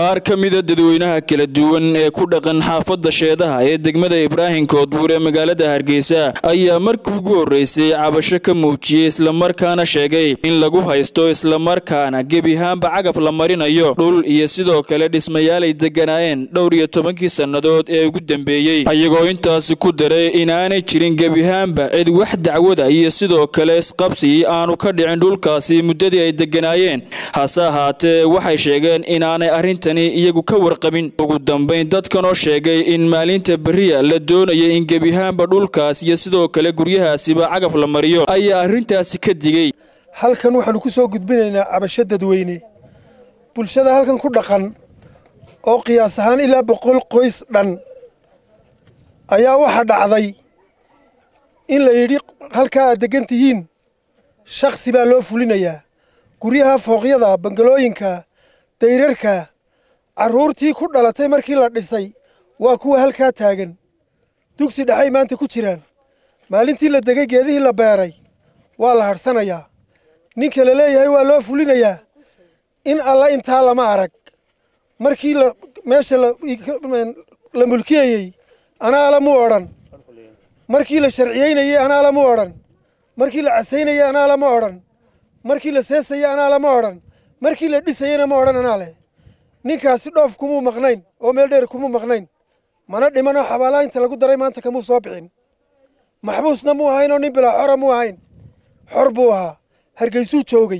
qaar ka mida dadweynaha kala duwan ee ku dhaqan xaafadda sheedaha ee degmada ibraahim koodbuur ee magaalada hargeysa ayaa markii ugu horreysay cabasho ka muujiyey islamarkaana sheegay in lagu haysto islamarkaana gebihaanba cagaf la marinayo dhul iyo sidoo kale dhismayaal ay degganaayeen dhowr iyo tobankii sannadood ee ugu dambeeyey ayagoo intaasi ku daray inaanay jirin gebihaanba cid wax dacwada iyo sidoo kale isqabsi aanu ka dhicin dhulkaasi muddadii ay degganaayeen hase ahaatee waxay sheegeen inaanay arrintani iyagu ka warqabin ugu dambayn dadkanoo sheegay in maalinta beriya la doonaya in gebihaanba dhulkaas iyo sidoo kale guryahaasiba cagaf la mariyo ayaa arrintaasi ka digey halkan waxaannu ku soo gudbinaynaa cabasho dadweyne bulshada halkan ku dhaqan oo qiyaas ahaan ilaa boqol qoys dhan ayaa waxaa dhacday in la yidhi halkaa aad deggan tihiin shakhsi baa loo fulinayaa guryaha fooqyada bangalooyinka dayrarka carruurtii ku dhalatay markii la dhisay waa kuwa halkaa taagan dugsi dhexay maanta ku jiraan maalintii la degay geedihii la beeray waa la hadhsanayaa ninka la leeyahay waa loo fulinayaa in alla intaa lama arag markii la meesha la mulkiyayey anaa lamu odhan markii la sharciyeynayey anaa lamu odhan markii la casaynayey anaa lama odhan markii la seesayey anaa lama odhan markii la dhisayeyna ma odhan anaa leh ninkaasi dhoof kumuu maqnayn oo meel dheer kumuu maqnayn mana dhimanoo xabaalaa inta lagu daray maanta kamuu soo bixin maxbuusna muu ahayn oo nin bilaa xora muu ahayn xor buu ahaa hargeysuu joogay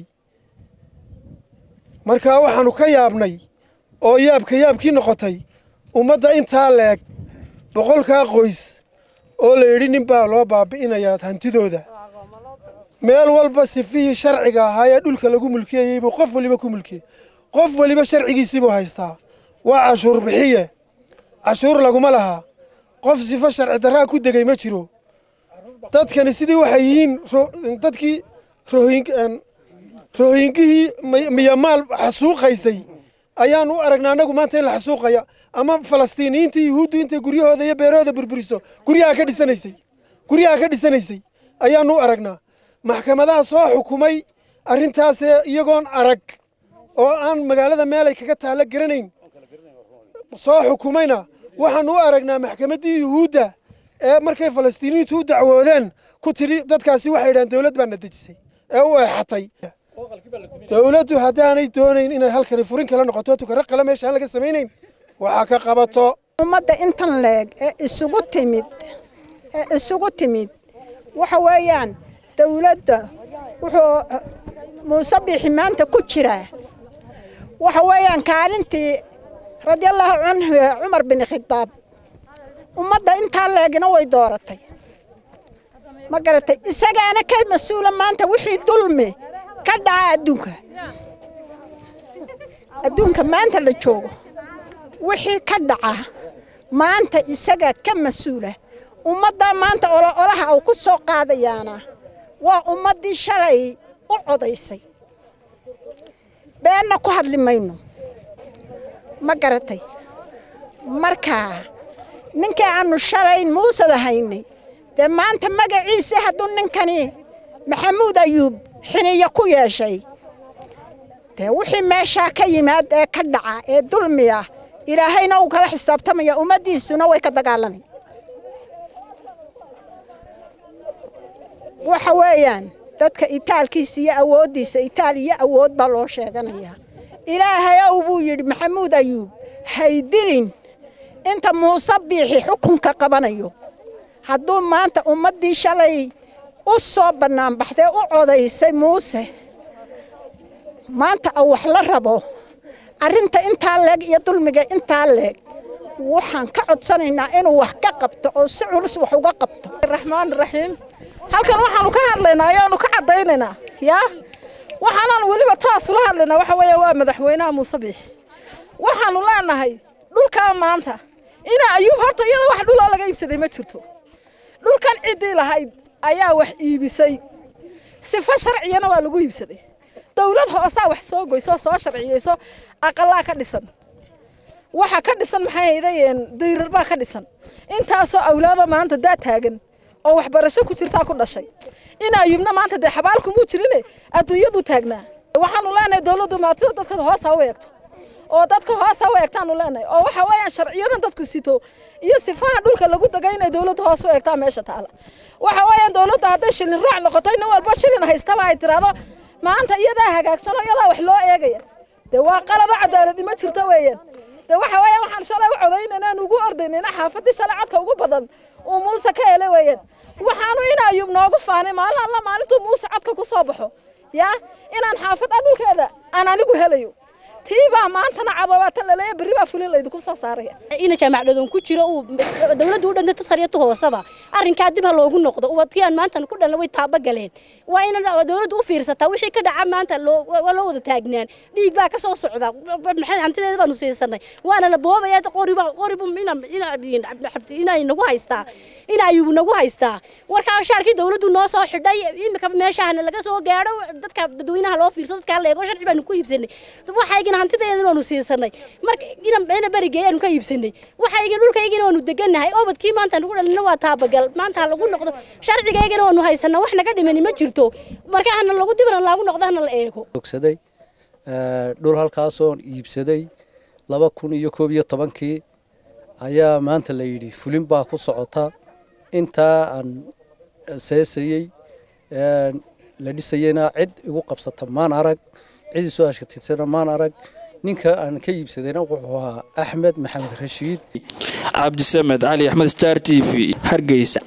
markaa waxaannu ka yaabnay oo yaabka yaabkii noqotay ummadda intaa leeg boqolkaa qoys oo la yidhi nin baa loo baabi'inayaa hantidooda meel walba sifihii sharciga ahaa ee dhulka lagu mulkiyayey buu qof waliba ku mulkiyey qof waliba sharcigiisiibuu haystaa waa cashuur bixiye cashuur laguma lahaa qof sifo sharci darraa ku degay ma jiro dadkani sidii waxay yihiin dadkii rohingihii miyamaal xasuuqaysay ayaan u aragnaa annagu maanta in la xasuuqaya ama falastiiniyiinta yuhuuddu intay guryahooda iyo beerahooda burburiso guryaha ka dhisanaysay guryaha ka dhisanaysay ayaanu u aragnaa maxkamadaha soo xukumay arrintaasee iyagoon arag oo aan magaalada meelay kaga taalla garanayn soo xukumayna waxaanu u aragnaa maxkamaddii yuhuudda ee markay falastiiniyiintu u dacwoodeen ku tidhi dadkaasi waxay yidhahaan dawlad baana dejisay ee u eexatay dawladdu haddaanay doonayn inay halkani furin kala noqoto tukaro qala meesha aan laga samaynayn waxaa ka qabato ummadda intan leeg ee isugu timid ee isugu timid waxa weeyaan dawladda wuxuu muuse biixi maanta ku jiraa waxa weeyaan kaalintii radiallaahu canhu ee cumar bin khitaab ummadda intaa leegina way dooratay ma garatay isagaana ka mas-uula maanta wixii dulmi ka dhaca adduunka adduunka maanta la joogo wixii ka dhaca maanta isaga ka mas-uula ummaddaa maanta olaha uu ku soo qaadayaana waa ummaddii shalay u codaysay beenna ku hadli mayno ma garatay markaa ninkii aannu shalayn muusada haynay dee maanta magaciisa hadduu ninkani maxamuud ayuub xiniyo ku yeeshay dee wixii meeshaa ka yimaad ee ka dhaca ee dulmi ah ilaahayna uu kala xisaabtamaya ummaddiisuna way ka dagaalamay waxa weeyaan dadka itaalkiisa iyo awooddiisa itaal iyo awood baa loo sheeganayaa ilaahay ow buu yidhi maxamuud ayuub haydilin inta muuse biixi xukunka qabanayo hadduu maanta ummaddii shalay u soo bannaanbaxdee u codaysay muuse maanta wax la rabo arrinta intaa leeg iyo dulmiga intaa leeg waxaan ka codsanaynaa inuu wax ka qabto oo si culus wax uga qabto raxmaan raxiim halkan waxaanu ka hadlaynaa ayaanu ka caddaynaynaa yaa waxaanaan weliba taas ula hadlaynaa waxa weeya waa madaxweynaha muuse biixi waxaanu leenahay dhulkaa maanta ina ayuub horta iyada wax dhuloo laga iibsaday ma jirto dhulkan ciddii lahayd ayaa wax iibisay sifo sharciyana waa lagu iibsaday dawlad hoosaa wax soo goyso soo sharciyeyso aqalaa ka dhisan waxa ka dhisan maxay haydayeen dayrar baa ka dhisan intaasoo awlaado maanta daa taagan oo waxbarasho ku jirtaa ku dhashay in ayubna maanta dee xabaalkumuu jirine adduunyadu taagnaa waxaanu leenahay dawladdu maatida dadka hoos ha u eegto oo dadka hoos ha u eegtaanu leenahay oo waxa weeyaan sharciyadan dadku sito iyo sifaha dhulka lagu degay inay dawladdu hoos u eegtaa meesha taala waxa weeyaan dawladda hadday shilin raac noqoto nin walba shilin haystaba ay tiraahdo maanta iyadaa hagaagsanoo iyadaa wax loo eegaya dee waa qalaba cadaaladi ma jirto weeyaan dee waxa weeyaan waxaan shalay u codaynayna aan ugu ordaynayna xaafadii shalay codka ugu badan uu muuse ka helay weeyaan waxaanu in ayuub noogu faanay maalin alla maalintuu muuse codka ku soo baxo yaa inaan xaafad a dhulkeeda aan anigu helayo tii baa maantana cababaatan laleeya berri baa fulin laydinku soo saaraya ina jaamacdadoon ku jiro uu dawladdu u dhantay tusariyatu hoosaba arrinkaa dib ha loogu noqdo ubadkii aan maantan ku dhalna way taaba galeen waa in dawladdu u fiirsataa wixii ka dhaca maanta waa loo wada taagnaan dhiig baa ka soo socda maxay hantideeda baanu siisanay waana la boobaya qoriba qoribu inay nagu haystaa in ayuu nagu haystaa warkaa shaarkii dawladdu noo soo xidhay imika meeshahana laga soo gaadho dadka dadweynaha loo fiirso dadkaa leego sharci baanu ku iibsanay waxaygina hantideedana waanu siisanay marka ina berigay aanu ka iibsanay waxaygina dhulkaygina waanu degannahay obadkii maanta nagu dhalina waa taabagal maanta ha lagu noqdo sharcigaygana waanu haysanaa wax naga dhimani ma jirto marka hana lagu dibana laagu noqdo hana la eego ogsaday dhul halkaasoon iibsaday laba kun iyo koob iyo tobankii ayaa maanta la yidhi fulin baa ku socota intaa aan seesayey la dhisayena cid igu qabsata maan arag cid isoo ashkatirsana maan arag ninka aan ka iibsadayna wuxuu ahaa axmed maxamed rashiid cabdisamed cali axmed star t v hargeysa